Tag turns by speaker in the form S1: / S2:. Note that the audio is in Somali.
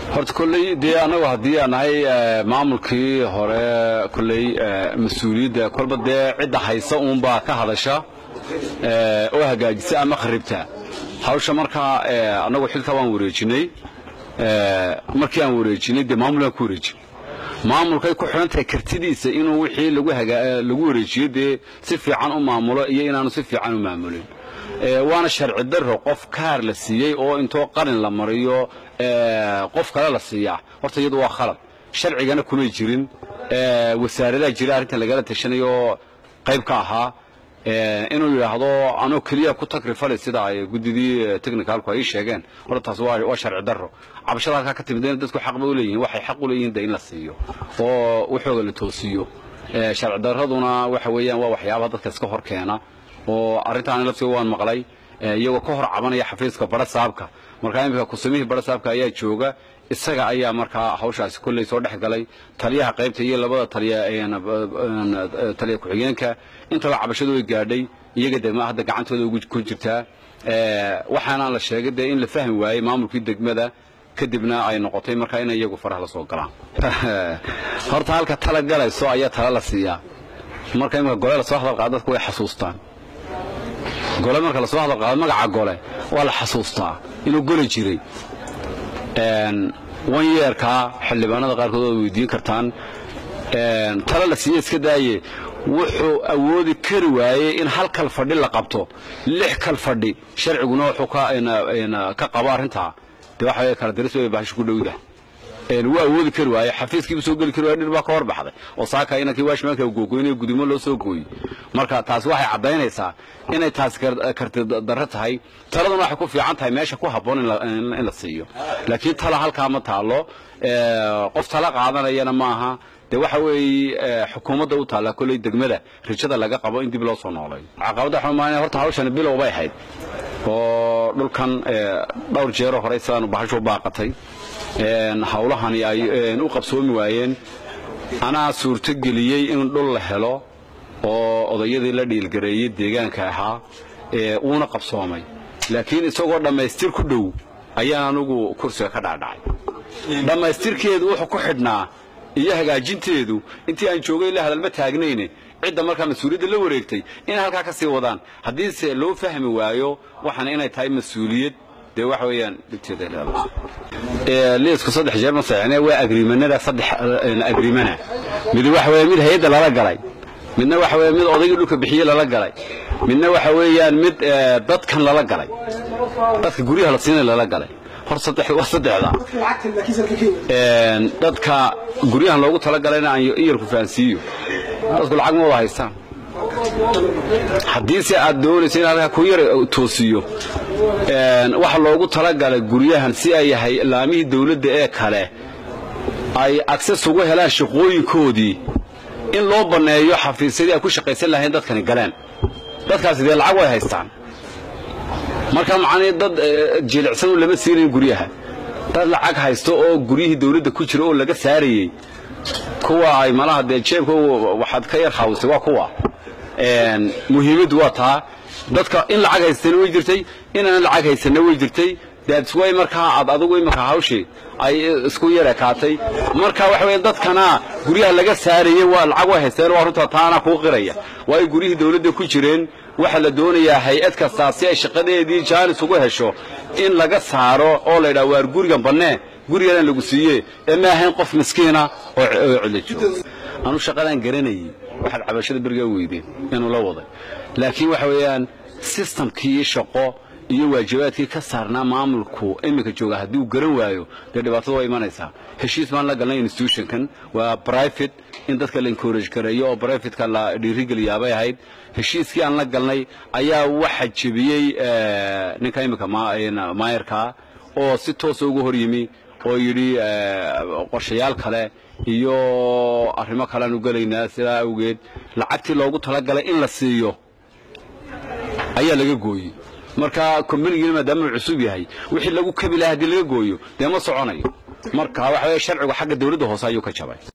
S1: horta kolley dee annagu haddii aan nahay maamulkii hore kolley mas-uuliyadda kolba dee cidda haysa uunbaa ka hadasha oo hagaajisa ama kharibta hawsha markaa annagu xilka waan wareejinay markii aan wareejinay dee maamul aan ku wareejin maamulkay ku xidhan tahay kartidiisa inuu wixii lagu wareejiyo dee si fiican u maamulo iyo inaanu si fiican u maamulin waana sharci daro qof kaar la siiyey oo intoo qalin la mariyo qof kale la siiyaa horta iyadu waa khalad sharcigana kumay jirin wasaaradaha jira arrintan lagala tashanayo qayb ka ahaa inuu yidhaahdo anoo keliya ku takrifale sida ay guddidii technicalku ay sheegeen horta taas waa sharci daro cabashada halkaa ka timid dadku xaq ba u leeyihin waxay xaq u leeyihin de in la siiyo oo waxooga la toosiyo sharci daraduna waxa weeyaan waa waxyaabaha dadka iska hor keena oo arrintaan laftiga waan maqlay iyagoo ka hor cabanaya xafiiska bara saabka markaa iminka kusamihii bara saabka ayaa jooga isaga ayaa markaa hawshaasi kolley soo dhex galay taliyaha qaybta iyo labada taliya taliya ku-xigeenka intaba cabashadu way gaadhay iyaga degma hadda gacantooda ku jirtaa waxaana la sheegay dee in la fahmi waayey maamulkii degmada kadibna ay noqotay markaa inay iyagu faraha la soo galaan horta halka tala galayso ayaa tala la siiyaa marka imika gole lasoo hadal qaado dadku way xasuustaan gole marka lasoo hadal qaado magaca gole waa la xasuustaa inuu gole jiray wan yeerkaa xildhibaanada qaarkood waad weydiin kartaan tala la siiye iska daaye wuxuu awoodi kari waayey in hal kal fadhi la qabto lix kal fadhi sharciguna wuxuu ka qabo arrintaa dee waxa kala daris way bahasho ku dhowda wuu awoodi kari waaye xafiiskiibu soo geli kari waay dhir baa ka hor baxday oo saaka inankii waashmaanka googoynaya gudimo loo soo gooyey marka taasi waxay caddaynaysaa inay taasi karti darro tahay taladuna waxay ku fiican tahay meesha ku habboon in la siiyo laakiin tala halkaa ma taalo qof tala qaadanayana maaha dee waxa weeye xukuumadda u taalla kolley degmada rijada laga qabo in dib loo soo noolay caqabadda xumaan horta hawshani bilow bay ahayd oo dhulkan dhowr jeero hore sidaanu bahashu baaqatay hawlahani ay u qabsoomi waayeen anaa suurto geliyey in dhul la helo oo odayadii la dhiilgareeyey deegaanka ahaa uuna qabsoomay laakiin isagoo dhammaystir ku dhow ayaan anugu kursiga ka dhaadhacay dhammaystirkeedu wuxuu ku xidhnaa iyo hagaajinteedu intii aan joogay la hadalma taagnayne cidda markaa mas-uuliyadda la wareegtay inay halkaa ka sii wadaan haddiise loo fahmi waayo waxaana inay tahay mas-uuliyad dee waxa weeyaan dhibteeda leedahay liisku saddex jeer ma saxine waa agriimanada saddex agriimana mid waxa weeye mid hay'adda lala galay midna waxa weeye mid odaygii dhulka bixiye lala galay midna waxa weeyaan mid dadkan lala galay dadka guryaha la siinay lala galay hor saddex waa saddexda dadka guryahan loogu talagalayna aan iyarku fahansiiyo dadku lacag ma wada haystaan haddiise aad doonayso in halkaa ku yar toosiyo waxa loogu talagalay guryahan si ay yahay laamihii dawladda ee kale ay agses ugu helaan shaqooyinkoodii in loo banneeyo xafiisyadii ay ku shaqaysan lahayn dadkani galeen dadkaasi dee lacag way haystaan marka macnii dad jilicsan lama siinayn guryaha dad lacag haysto oo guryihii dawladda ku jira oo laga saarayey kuwa ay malaha dee jeebka waxaad ka yar haawistay waa kuwa muhiimaddu waa taa dadka in lacag haystana way jirtay inaan lacag haysanna way jirtay daadisway markaa aad adigu iminka hawshii ay isku yar ekaatay marka waxa weeye dadkana guryaha laga saarayey waa lacag way haysteen waa runta taana kuu qiraya waayo guryihii dawladda ku jireen waxaa la doonayaa hay-ad kastaa si ay shaqadeedii jaanis ugu hesho in laga saaro oo la yidhaha waar gurigan bannee guriganaan lagu siiye ee ma ahayn qof miskiina oo cidla joogo anu shaqadaan garanayey waxaad cabashada berigaa weydeen inuu la waday laakiin waxa weeyaan sistamkii shaqo iyo waajibaadkii ka saarnaa maamulku iminka jooga haddii uu garan waayo dee dhibaatada waa imanaysaa heshiis baan la galnay institutionkan waa private in dadka la encourage gareeyo oo privateska la dhiirigeliyaabay ahayd heshiiskii aan la galnay ayaa waxa jebiyey ninka iminka maayarkaa oo si toosa uga hor yimi oo yidhi qorshayaal kale iyo arrimo kalean u gelaynaa sidaa awgeed lacagtii loogu talagalay in la siiyo ayaa laga gooyey marka kombanigina maadaama uu cusub yahay wixii lagu kabi lahaa haddii laga gooyo dee ma soconayo marka waxa weye sharcigu xagga dawladda hoose ayuu ka jabay